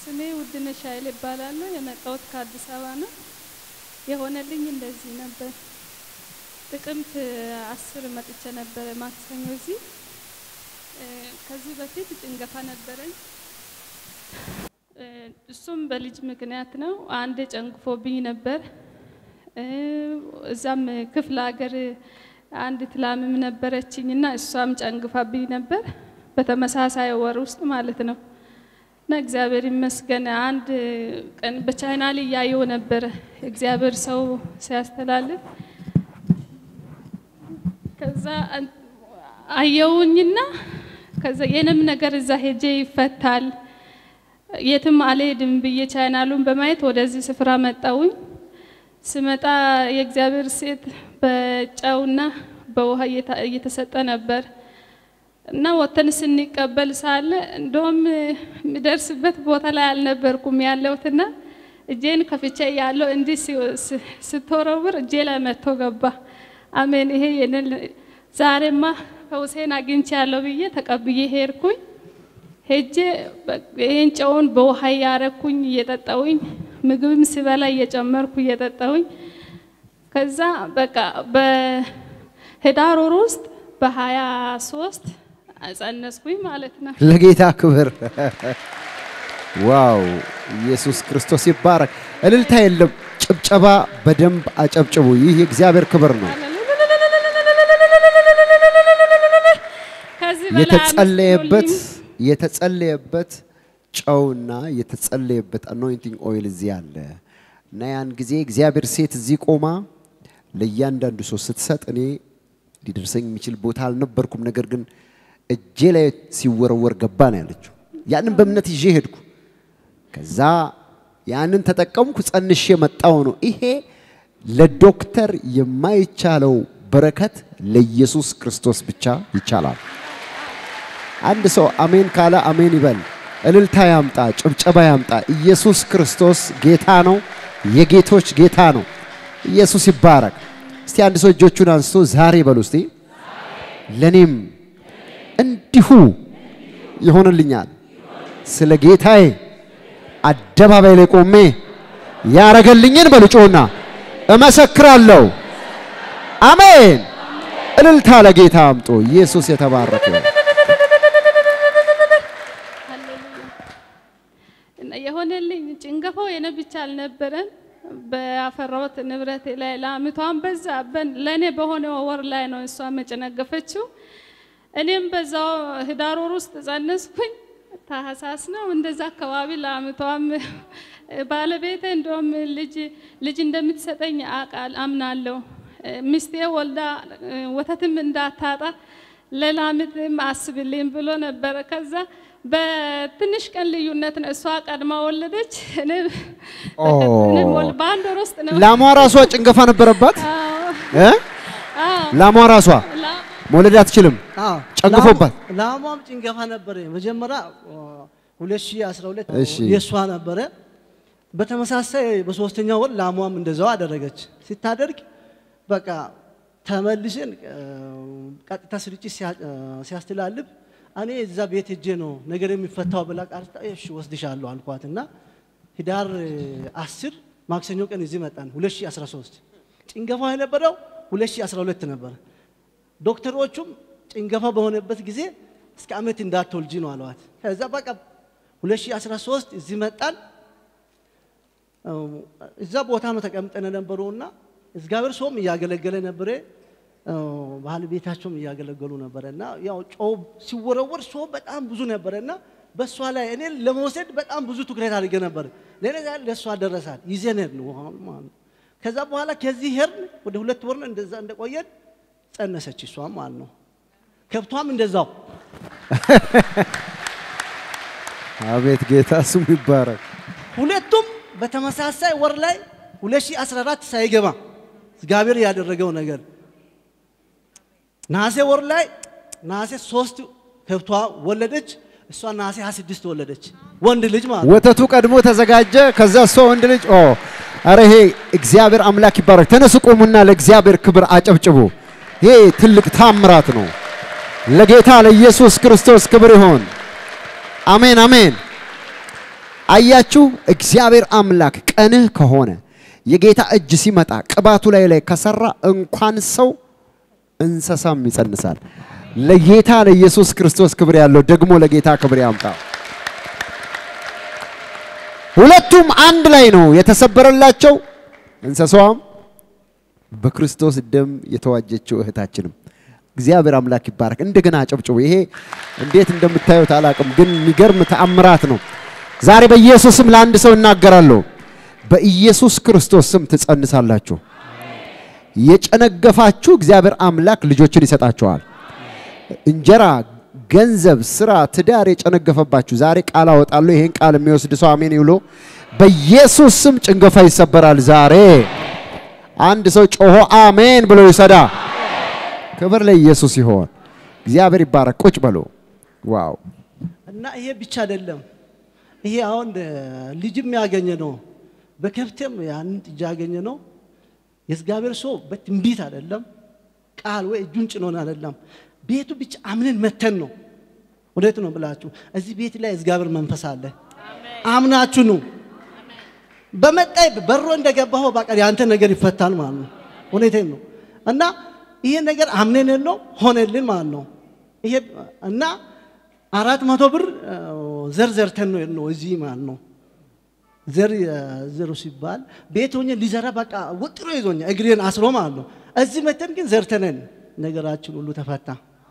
ስሜ ውድነሽ ኃይል እባላለሁ። የመጣሁት ከአዲስ አበባ ነው። የሆነልኝ እንደዚህ ነበር። ጥቅምት አስር መጥቼ ነበረ ማክሰኞ እዚህ። እ፣ ከዚህ በፊት ጭንገፋ ነበረኝ። እ፣ እሱም በልጅ ምክንያት ነው። አንድ ጨንግፎብኝ ነበር። እ፣ እዛም ክፍለ ሀገር አንዲት ላምም ነበረችኝ እና እሷም ጨንግፋብኝ ነበር በተመሳሳይ ወር ውስጥ ማለት ነው። እና እግዚአብሔር ይመስገን አንድ ቀን በቻይናል እያየው ነበረ እግዚአብሔር ሰው ሲያስተላልፍ ከዛ አን- አየውኝና ከዛ የኔም ነገር እዛ ሄጄ ይፈታል የትም አልሄድም ብዬ ቻይናሉን በማየት ወደዚህ ስፍራ መጣውኝ። ስመጣ የእግዚአብሔር ሴት በጨውና በውሃ እየታ- እየተሰጠ ነበር እና ወተን ስንቀበል ሳለ እንደውም የሚደርስበት ቦታ ላይ አልነበርኩም ያለሁትና እጄን ከፍቼ ያለው እንዲህ ሲ- ስ- ስትወረውር እጄ ላይ መጥቶ ገባ። አሜን። ይሄ የኔን ዛሬማ ፈውሴን አግኝቼ ያለው ብዬ ተቀብዬ ሄድኩኝ። ሄጄ በ- ይሄን ጨውን በውሃ እያረኩኝ እየጠጣውኝ ምግብም ስበላ እየጨመርኩ እየጠጣውኝ ከዛ በቃ በህዳር ወር ውስጥ በሀያ ሶስት ጸነስኩኝ ማለት ነው። ለጌታ ክብር። ዋው! ኢየሱስ ክርስቶስ ይባረክ። እልልታ የለም፣ ጭብጨባ በደንብ አጨብጭቡ። ይህ የእግዚአብሔር ክብር ነው። ከዚህ በላይ የተጸለየበት አመስግኑልኝ። የተጸለየበት ጨውና የተጸለየበት አኖይንቲንግ ኦይል እዚህ አለ እና ያን ጊዜ እግዚአብሔር ሴት እዚህ ቆማ ለእያንዳንዱ ሰው ስትሰጥ እኔ ሊደርሰኝ የሚችል ቦታ አልነበርኩም፣ ነገር ግን እጄ ላይ ሲወረወር ገባ ነው ያለችው። ያንን በእምነት ይዤ ሄድኩ። ከዛ ያንን ተጠቀምኩ፣ ጸንሼ መጣው ነው። ይሄ ለዶክተር የማይቻለው በረከት ለኢየሱስ ክርስቶስ ብቻ ይቻላል። አንድ ሰው አሜን ካለ አሜን ይበል። እልልታ ያምጣ፣ ጭብጨባ ያምጣ። ኢየሱስ ክርስቶስ ጌታ ነው፣ የጌቶች ጌታ ነው። ኢየሱስ ይባረክ። እስቲ አንድ ሰው እጆቹን አንስቶ ዛሬ በሉ እስቲ ለኔም እንዲሁ ይሆንልኛል። ስለ ጌታዬ አደባባይ ላይ ቆሜ ያረገልኝን በሉ ጮና እመሰክራለሁ። አሜን። እልልታ ለጌታ አምጦ ኢየሱስ የተባረከ ይሁን። ሃሌሉያ። እና የሆነልኝ ጭንገፋው የኔ ብቻ አልነበረም። በአፈራሁት ንብረት ላይ ለአመቷን በዛ በን- ለእኔ በሆነ ወር ላይ ነው እሷ መጨነገፈችው። እኔም በዛው ህዳር ወር ውስጥ ጸነስኩኝ። ታህሳስ ነው እንደዛ አካባቢ ለአመቷም ባለቤቴ እንደውም ልጅ ልጅ እንደምትሰጠኝ አቃል አምናለሁ። ሚስቴ ወልዳ ወተትም እንዳታጣ ለላምትም አስብልኝ ብሎ ነበረ። ከዛ በትንሽ ቀን ልዩነት ነው እሷ ቀድማ ወለደች። እኔ ኦ። እኔም ወል- በአንድ ወር ውስጥ ነው። ላሟ ራሷ ጭንገፋ ነበረባት አዎ፣ እ? አዎ፣ ላሟ ራሷ ላ- መውለድ አትችልም። አዎ፣ ጨንግፎባት? ላሟ- ላሟም ጭንገፋ ነበረ። መጀመሪያ 2012 እሺ። የእሷ ነበረ። በተመሳሳይ በሶስተኛው ወር ላሟም እንደዛው አደረገች። ሲታደርግ በቃ ተመልሰን እ፣ ቀጥታ ስርጭት ሲያ- እ፣ ሲያስተላልፍ እኔ እዛ ቤት ሄጄ ነው ነገር የሚፈታው ብላ ቃል ስታ እሺ ወስድሻለሁ አልኳት እና ህዳር እ፣ 10 ማክሰኞ ቀን እዚህ መጣን 2013 ጭንገፋው የነበረው 2012 ነበረ። ዶክተሮቹም ጭንገፋ በሆነበት ጊዜ እስከ ዓመት እንዳትወልጂ ነው አለዋት። ከዛ በቃ 2013 እዚህ መጣን። እ፣ እዛ ቦታ ነው ተቀምጠን ነበሩና እግዚአብሔር ሰውም እያገለገለ ነበረ፣ እ፣ ባለቤታቸውም እያገለገሉ ነበረ እና ያው ጨው ሲወረወር ሰው በጣም ብዙ ነበረ እና በእሷ ላይ እኔ ለመውሰድ በጣም ብዙ ትኩረት አድርጌ ነበር። ለእኔ ዛሬ ለእሷ ደረሳት ይዘን ሄድን ውሃውን ማለት ነው። ከዛ በኋላ ከዚህ ሄድን ወደ ሁለት ወር ነው እንደዛ እንደቆየን ጸነሰች እሷም ማለት ነው። ከብቷም እንደዛው አቤት ጌታ ስሙ ይባረክ። ሁለቱም በተመሳሳይ ወር ላይ 2014 ሳይገባ እግዚአብሔር ያደረገው ነገር ነሐሴ ወር ላይ ነሐሴ ሶስት ከብቷ ወለደች። እሷ ነሐሴ 26 ወለደች፣ ወንድ ልጅ ማለት ነው። ወተቱ ቀድሞ ተዘጋጀ። ከዛ እሷ ወንድ ልጅ ኦ አረ ይሄ እግዚአብሔር አምላክ ይባረክ። ተነሱ ቆሙና ለእግዚአብሔር ክብር አጨብጭቡ። ይሄ ትልቅ ታምራት ነው። ለጌታ ለኢየሱስ ክርስቶስ ክብር ይሆን። አሜን አሜን። አያችሁ፣ እግዚአብሔር አምላክ ቀንህ ከሆነ የጌታ እጅ ሲመጣ ቅባቱ ላይ ላይ ከሰራ እንኳን ሰው እንስሳም ይጸንሳል። ለጌታ ለኢየሱስ ክርስቶስ ክብር ያለው ደግሞ ለጌታ ክብር ያምጣ። ሁለቱም አንድ ላይ ነው የተሰበረላቸው። እንስሳዋም በክርስቶስ ደም የተዋጀችው እህታችንም እግዚአብሔር አምላክ ይባረክ። እንደገና አጨብጭቡ። ይሄ እንዴት እንደምታዩት አላቅም፣ ግን የሚገርም ተአምራት ነው። ዛሬ በኢየሱስ ስም ለአንድ ሰው እናገራለሁ። በኢየሱስ ክርስቶስ ስም ትጸንሳላችሁ። የጨነገፋችሁ እግዚአብሔር አምላክ ልጆችን ይሰጣችኋል። እንጀራ፣ ገንዘብ፣ ስራ፣ ትዳር የጨነገፈባችሁ ዛሬ ቃል አወጣለሁ። ይሄን ቃል የሚወስድ ሰው አሜን ይብሎ። በኢየሱስ ስም ጭንገፋ ይሰበራል ዛሬ። አንድ ሰው ጮሆ አሜን ብሎ ይሰዳ። ክብር ለኢየሱስ ይሆን። እግዚአብሔር ይባረክ። ቁጭ በሎ። ዋው እና ይሄ ብቻ አይደለም። ይሄ አሁን ልጅም ያገኘ ነው፣ በከብትም ያንን ጥጃ ያገኘ ነው። የእግዚአብሔር ሰው በትንቢት አይደለም ቃል ወይ እጁን ጭኖን አይደለም፣ ቤቱ ብቻ አምነን መተን ነው። ወዴት ነው ብላችሁ እዚህ ቤት ላይ እግዚአብሔር መንፈስ አለ። አምናችሁ ነው በመጣይ በሮ እንደገባሁ በቃ ያንተ ነገር ይፈታል ማለት ነው። ሁኔታን ነው እና ይሄ ነገር አምነን ነው ሆነልን ማለት ነው። ይሄ እና አራት መቶ ብር ዘር ዘርተን ነው ነው እዚህ ማለት ነው። ዘር ዘሩ ሲባል ቤት ሆኜ ሊዘራ በቃ ወጥሮ ይዞኛ እግሬን አስሮ ማለት ነው። እዚህ መተን ግን ዘርተነን ነገራችን ሁሉ ተፈታ።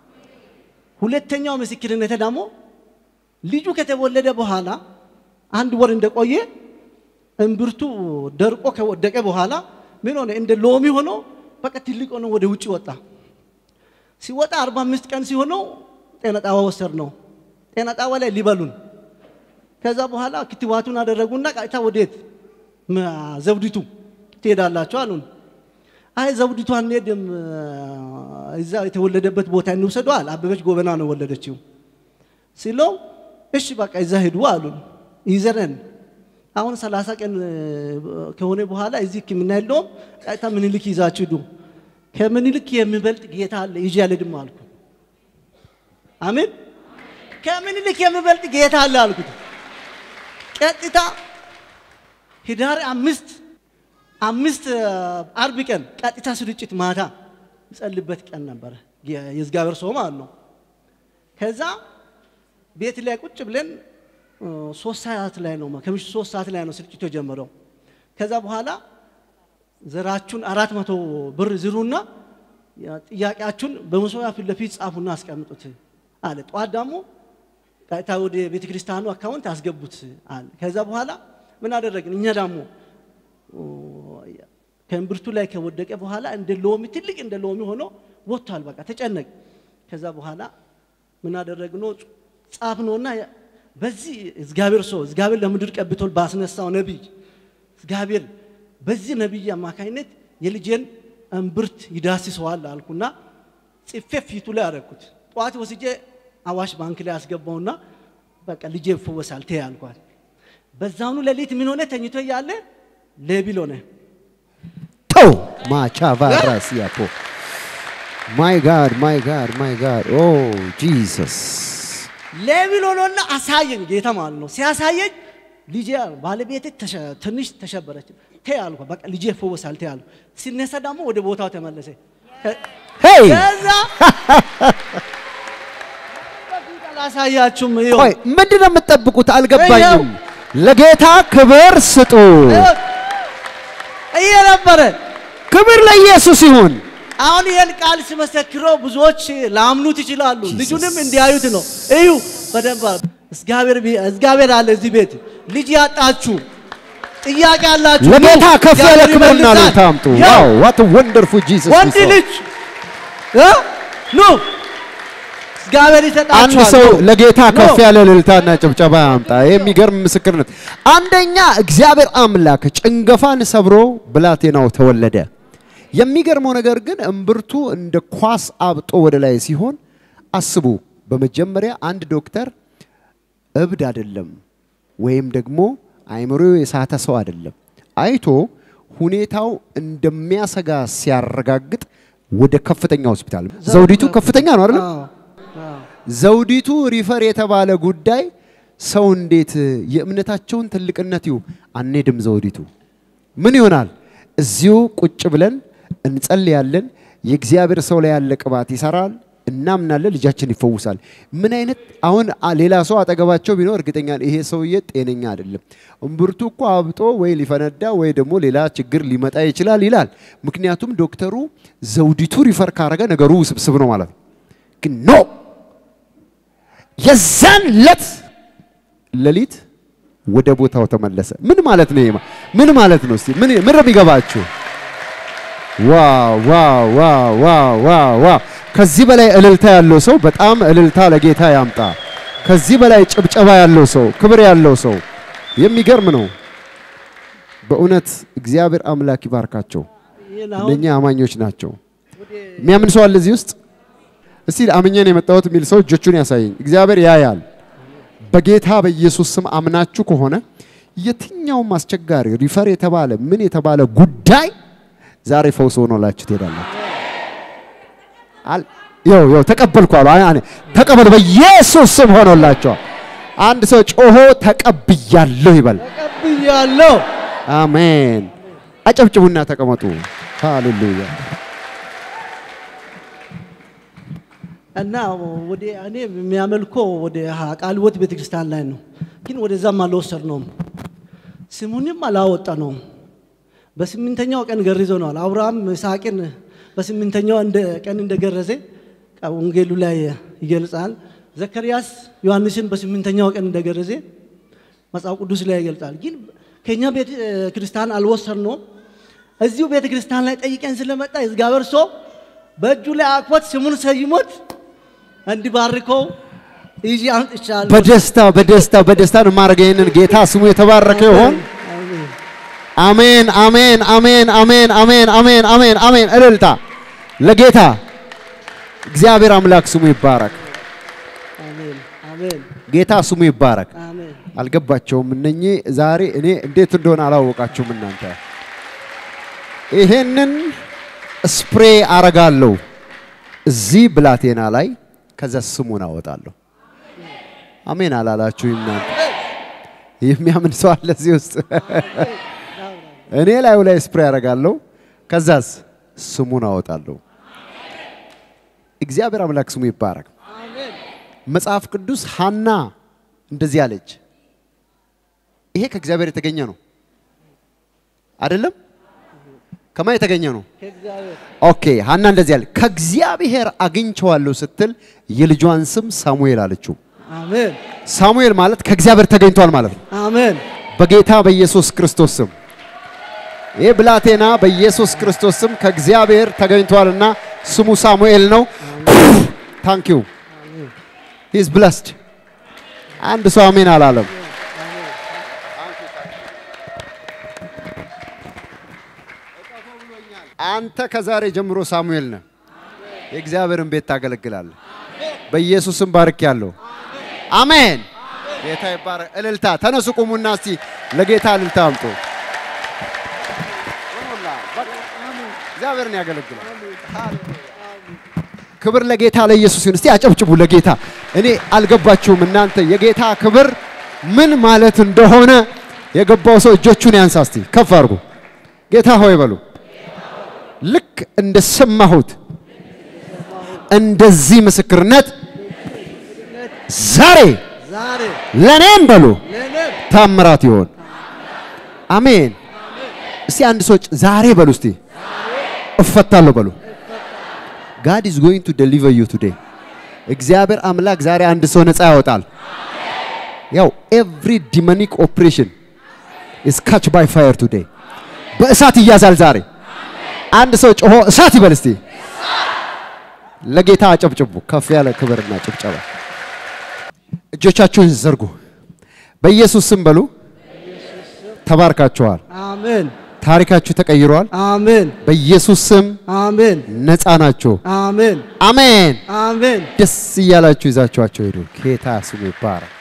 ሁለተኛው ምስክርነት ደግሞ ልጁ ከተወለደ በኋላ አንድ ወር እንደቆየ እምብርቱ ደርቆ ከወደቀ በኋላ ምን ሆነ? እንደ ሎሚ ሆኖ በቃ ትልቅ ሆኖ ወደ ውጭ ወጣ። ሲወጣ አርባ አምስት ቀን ሲሆነው ጤና ጣባ ወሰድ ነው። ጤና ጣባ ላይ ሊበሉን። ከዛ በኋላ ክትባቱን አደረጉና ቀጥታ ወዴት ዘውዲቱ ትሄዳላችሁ አሉን። አይ ዘውዲቱ አንሄድም፣ እዛ የተወለደበት ቦታ እንውሰደዋል። አበበች ጎበና ነው ወለደችው ሲለው እሺ በቃ እዛ ሂዱ አሉን። ይዘነን አሁን ሰላሳ ቀን ከሆነ በኋላ እዚህ ሕክምና የለውም። ቀጥታ ምኒልክ ይዛችሁ ሂዱ። ከምኒልክ የሚበልጥ ጌታ አለ ይዤ አልሄድም አልኩ። አሜን። ከምኒልክ የሚበልጥ ጌታ አለ አልኩት። ቀጥታ ህዳር አምስት አምስት አርብ ቀን ቀጥታ ስርጭት ማታ ምጸልበት ቀን ነበረ። የእግዚአብሔር ሰው ማለት ነው። ከዛ ቤት ላይ ቁጭ ብለን ሶስት ሰዓት ላይ ነው ከምሽቱ ሶስት ሰዓት ላይ ነው ስርጭቱ የጀመረው። ከዛ በኋላ ዘራችሁን አራት መቶ ብር ዝሩና ጥያቄያችሁን በመሶቢያ ፊት ለፊት ጻፉና አስቀምጡት አለ። ጠዋት ደግሞ ቀጥታ ወደ ቤተ ክርስቲያኑ አካውንት አስገቡት አለ። ከዛ በኋላ ምን አደረግን እኛ ደግሞ ከእምብርቱ ላይ ከወደቀ በኋላ እንደ ሎሚ ትልቅ እንደ ሎሚ ሆኖ ወጥቷል። በቃ ተጨነቅ። ከዛ በኋላ ምን አደረግነው ጻፍነውና በዚህ እግዚአብሔር ሰው እግዚአብሔር ለምድር ቀብቶል ባስነሳው ነቢይ እግዚአብሔር በዚህ ነቢይ አማካኝነት የልጄን እምብርት ይዳስሰዋል አልኩና ጽፌ ፊቱ ላይ አደረኩት። ጠዋት ወስጄ አዋሽ ባንክ ላይ አስገባውና በቃ ልጄ ይፈወሳል ተይ አልኳት። በዛውኑ ሌሊት ምን ሆነ? ተኝቶ እያለ ሌቢል ሆነ። ተው ማቻ ቫራስ ያፖ ማይ ጋድ ማይ ጋድ ማይ ጋድ ኦ ጂሰስ ሌቢል ሆኖና አሳየኝ ጌታ ማለት ነው። ሲያሳየኝ ልጄ ባለቤቴ ትንሽ ተሸበረች። ተይ አልኳት። በቃ ልጄ ይፈወሳል ተይ አልኳት። ሲነሳ ደግሞ ወደ ቦታው ተመለሰ። ሄይ ከዛ አላሳያችሁም። ይኸው ቆይ ምንድን ነው የምትጠብቁት? አልገባኝም። ለጌታ ክብር ስጡ። ይሄ ነበረ። ክብር ለኢየሱስ ይሁን። አሁን ይህን ቃል ሲመሰክረው ብዙዎች ላምኑት ይችላሉ። ልጁንም እንዲያዩት ነው። እዩ በደንብ እግዚአብሔር ቢ- እግዚአብሔር አለ እዚህ ቤት። ልጅ ያጣችሁ ጥያቄ ያላችሁ ለጌታ ኑ፣ ከፍ ያለ እግዚአብሔር ክብርና ይመልሳል። እልልታ አምጡ። ያው ዋው ዋት ወንደርፉል ጂሰስ ወንድ ልጅ እ? ኑ እግዚአብሔር ይሰጣችኋል። አንድ ሰው ኑ። ለጌታ ኑ። ከፍ ያለ እልልታና ጭብጨባ ያምጣ። ይህ የሚገርም ምስክርነት። አንደኛ እግዚአብሔር አምላክ ጭንገፋን ሰብሮ ብላቴናው ተወለደ። የሚገርመው ነገር ግን እምብርቱ እንደ ኳስ አብጦ ወደ ላይ ሲሆን አስቡ። በመጀመሪያ አንድ ዶክተር እብድ አይደለም ወይም ደግሞ አይምሮ የሳተ ሰው አይደለም። አይቶ ሁኔታው እንደሚያሰጋ ሲያረጋግጥ ወደ ከፍተኛ ሆስፒታል ዘውዲቱ ከፍተኛ ነው አይደለም? አዎ፣ አዎ። ዘውዲቱ ሪፈር የተባለ ጉዳይ ሰው እንዴት የእምነታቸውን ትልቅነት ይሁ አንሄድም ዘውዲቱ ምን ይሆናል? እዚሁ ቁጭ ብለን እንጸልያለን። የእግዚአብሔር ሰው ላይ ያለ ቅባት ይሰራል። እናምናለን። ልጃችን ይፈውሳል። ምን አይነት አሁን አ- ሌላ ሰው አጠገባቸው ቢኖር እርግጠኛ ነኝ ይሄ ሰውዬ ጤነኛ አይደለም፣ እምብርቱ እኮ አብጦ ወይ ሊፈነዳ ወይ ደግሞ ሌላ ችግር ሊመጣ ይችላል ይላል። ምክንያቱም ዶክተሩ ዘውዲቱ ሪፈር ካረገ ነገሩ ውስብስብ ነው ማለት ነው። ግን ኖ የዛን ለት ሌሊት ወደ ቦታው ተመለሰ። ምን ማለት ነው? ይሄ ምን ማለት ነው? እስቲ ምን ምን ነው የሚገባችሁ? ዋው ዋው ዋው ዋው ዋው ዋው! ከዚህ በላይ እልልታ ያለው ሰው በጣም እልልታ ለጌታ ያምጣ። ከዚህ በላይ ጭብጨባ ያለው ሰው፣ ክብር ያለው ሰው የሚገርም ነው። በእውነት እግዚአብሔር አምላክ ይባርካቸው። ይህን አሁን እነኛ አማኞች ናቸው። የሚያምን ሰው አለ እዚህ ውስጥ? እስቲ አምኜን የመጣሁት የሚል ሰው እጆቹን ያሳየኝ። እግዚአብሔር ያያል። በጌታ በኢየሱስ ስም አምናችሁ ከሆነ የትኛውም አስቸጋሪ ሪፈር የተባለ ምን የተባለ ጉዳይ ዛሬ ፈውስ ሆኖላችሁ ትሄዳላችሁ። አል ይኸው ይኸው ተቀበልኩ አሉ። አይ- አይ- ተቀበሉ በኢየሱስ ስም ሆኖላቸዋል። አንድ ሰው ጮሆ ተቀብያለሁ ይበል። ተቀብያለሁ። አሜን። አጨብጭቡና ተቀመጡ። ሃሌሉያ። እና ወደ እኔ የሚያመልከው ወደ ቃልወት ቤተክርስቲያን ላይ ነው፣ ግን ወደዛም አልወሰድነውም። ስሙንም አላወጣ ነው። በስምንተኛው ቀን ገርዘነዋል። አብርሃም ይስሐቅን በስምንተኛው እንደ ቀን እንደገረዘ ቃ- ወንጌሉ ላይ ይገልጻል። ዘካርያስ ዮሐንስን በስምንተኛው ቀን እንደገረዘ መጽሐፍ ቅዱስ ላይ ይገልጻል። ግን ከኛ ቤተ ክርስቲያን አልወሰድነውም። እዚሁ ቤተ ክርስቲያን ላይ ጠይቀን ስለመጣ እግዚአብሔር ሰው በእጁ ላይ አቅፎት ስሙን ሰይሞት እንዲባርከው ይዤ አምጥቻለሁ። በደስታ በደስታ በደስታ ነው የማደርገው። ይህንን ጌታ ስሙ የተባረከ ይሆን። አሜን። አሜን አሜን አሜን አሜን አሜን አሜን አሜን አሜን። እልልታ ለጌታ እግዚአብሔር አምላክ ስሙ ይባረክ። አሜን። አሜን። ጌታ ስሙ ይባረክ። አሜን። አልገባቸውም። እነኚህ ዛሬ እኔ እንዴት እንደሆነ አላወቃችሁም እናንተ። ይሄንን ስፕሬ አረጋለሁ እዚህ ብላቴና ላይ፣ ከዛ ስሙን አወጣለሁ። አሜን አላላችሁም እናንተ? የሚያምን ሰው አለ እዚህ ውስጥ? እኔ ላዩ ላይ ስፕሬ አረጋለሁ፣ ከዛስ ስሙን አወጣለሁ። እግዚአብሔር አምላክ ስሙ ይባረክ። መጽሐፍ ቅዱስ ሐና እንደዚህ አለች። ይሄ ከእግዚአብሔር የተገኘ ነው አይደለም? ከማን የተገኘ ነው? ከእግዚአብሔር ኦኬ ሐና እንደዚህ አለ። ከእግዚአብሔር አግኝቼዋለሁ ስትል የልጇን ስም ሳሙኤል አለችው። አሜን። ሳሙኤል ማለት ከእግዚአብሔር ተገኝቷል ማለት ነው። አሜን። በጌታ በኢየሱስ ክርስቶስ ስም ይህ ብላቴና በኢየሱስ ክርስቶስ ስም ከእግዚአብሔር ተገኝቷልና ስሙ ሳሙኤል ነው። ታንክ ዩ ሂዝ ብለስድ። አንድ ሰው አሜን አላለም። አንተ ከዛሬ ጀምሮ ሳሙኤል ነህ። የእግዚአብሔርን ቤት ታገለግላለህ። በኢየሱስም ባርክ ያለው አሜን። ጌታ ይባረክ። እልልታ ተነሱ፣ ቁሙና እስቲ ለጌታ እልልታ አምጡ። እግዚአብሔርን ያገለግላል። ክብር ለጌታ ለኢየሱስ ይሁን። እስቲ አጨብጭቡ ለጌታ። እኔ አልገባችሁም እናንተ የጌታ ክብር ምን ማለት እንደሆነ የገባው ሰው እጆቹን ያንሳ እስቲ ከፍ አድርጉ። ጌታ ሆይ በሉ። ልክ እንደሰማሁት እንደዚህ ምስክርነት ዛሬ ዛሬ ለእኔም በሉ ለእኔም ታምራት ይሆን። አሜን። እስቲ አንድ ሰው ጭ- ዛሬ በሉ እስቲ እፈታለሁ በሉ። ጋድ ኢዝ ጎይንግ ቱ ዴሊቨር ዩ ቱዴይ። እግዚአብሔር አምላክ ዛሬ አንድ ሰው ነፃ ያወጣል። ያው ኤቭሪ ዲሞኒክ ኦፕሬሽን ኢዝ ካች ባይ ፋየር ቱዴይ። በእሳት ይያዛል ዛሬ። አንድ ሰው ጮሆ እሳት ይበል እስቲ። ለጌታ አጨብጭቡ። ከፍ ያለ ክብርና ጭብጨባ። እጆቻችሁን ዘርጉ። በኢየሱስ ስም በሉ። ተባርካችኋል። አሜን። ታሪካችሁ ተቀይሯል። አሜን። በኢየሱስ ስም አሜን። ነፃ ናችሁ። አሜን። አሜን። አሜን። ደስ እያላችሁ ይዛችኋቸው ሄዱ። ጌታ ስሙ ይባረክ።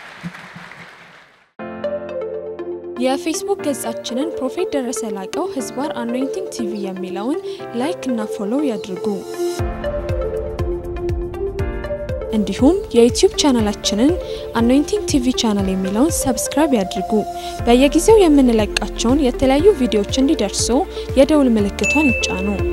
የፌስቡክ ገጻችንን ፕሮፌት ደረሰ ላቀው ህዝባር አኖይንቲንግ ቲቪ የሚለውን ላይክ እና ፎሎው ያድርጉ። እንዲሁም የዩቲዩብ ቻናላችንን አኖይንቲንግ ቲቪ ቻናል የሚለውን ሰብስክራይብ ያድርጉ። በየጊዜው የምንለቃቸውን የተለያዩ ቪዲዮዎች እንዲደርሱ የደውል ምልክቷን ይጫኑ።